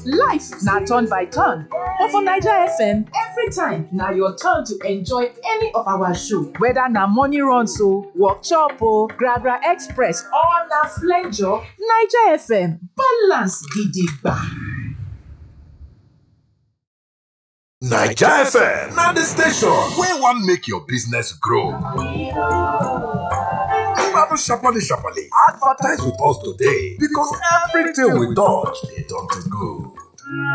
Life na turn by turn, but for Naija FM, every time na your turn to enjoy any of our show. Whether na morning runs o, workshop o, Gragra Express or na flenjo, Naija FM balance gidigba. Naija FM na the station wey wan make your business grow. Gbadu sharparly sharparly advertise with us today because everything we touch dey turn to gold.